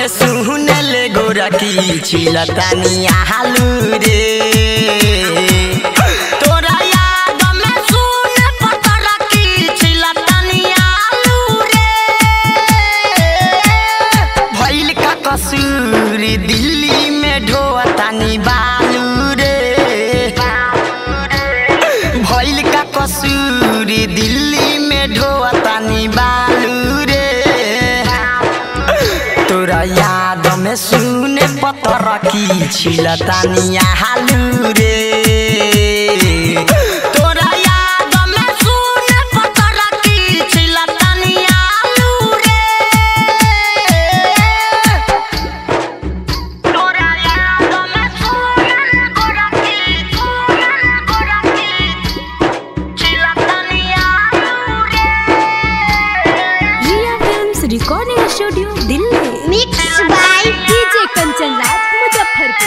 में सुनले गोरकी छिलतानिया हालू रे तोरा याद में सुन पतरकी छिलतानिया हालू रे भइल का कसूर दिल्ली में ढोतानी बालू रे भइल का कसूर दिल्ली में ढोतानी बालू रे तोरा याद में सुने पतर की छिलतानिया हालू रे तोरा याद में सुने पतर की छिलतानिया हालू रे तोरा याद में सुने गोरकी सुने गोरकी छिलतानिया हालू रे Ria films recording studio Delhi mix by DJ Kanchan Raj Muzaffarpur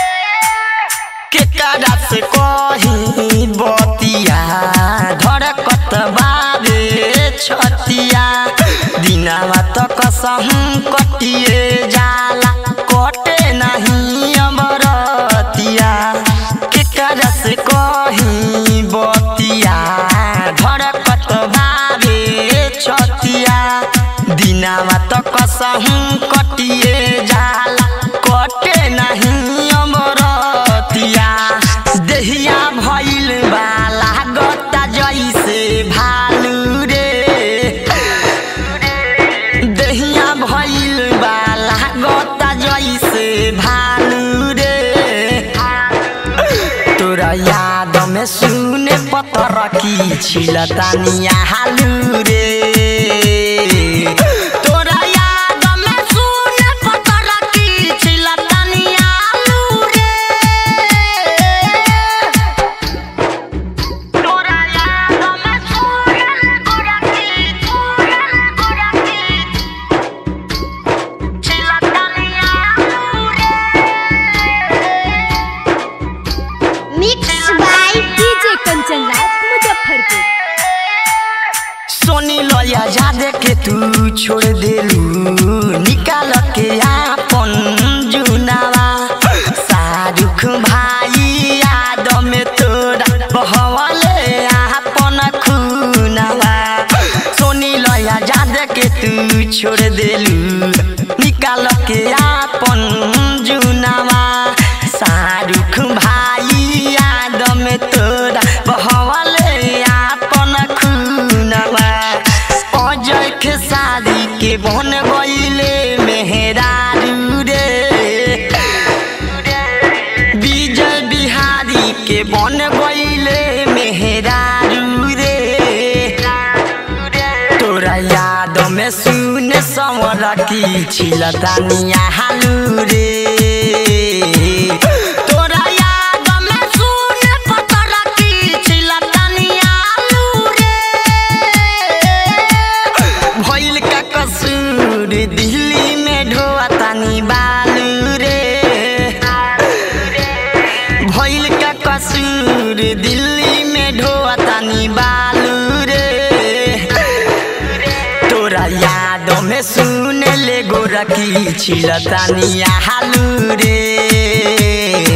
केकरा से कही बतिया धड़कत बाबे छतिया दिनावा त कसहु कटिए जाला कटे नहीं अमरतिया केकरा से कही बतिया धड़कत बाबे छतिया दिनावा त कसहु कटिए जाला कटे नहीं अमरतिया देहिया भइल बाला गता जैसे भालू रे देहिया भइल बाला गता जैसे भालू रे तोरा याद में सुने पतर की छिलतानिया हालू रे तोरा याद में सुने पतर की छिलतानिया हालू रे तोरा याद में सुने गोरकी सुने गोरकी छिलतानिया हालू रे mix by DJ Kanchan Raj Muzaffarpur सोनी लया जादे के तू छोड़ देलू निकाल के आपन जुनावा शाहरुख भाई याद में तोरा बहवले आपन खुनावा सोनी लया जादे के तू छोड़ देलू निकाल के आपन जुनावा शाहरुख भाई याद में तोरा बहवले आपन खुनवा अजय के शादी के बन गईले मेहरारू रे विजय बिहारी के बन गईले मेहरारू रे तोरा याद में सुन समर की छिलतानिया हालू रे तोरा याद में सुन पतर की छिलतानिया हालू रे भइल का कसूर दिल्ली में ढोतानी बालू रे भइल का कसूर दिल्ली में ढोतानी बालू रे तोरा याद में सुन ले गोरकी छिलतानिया हालू रे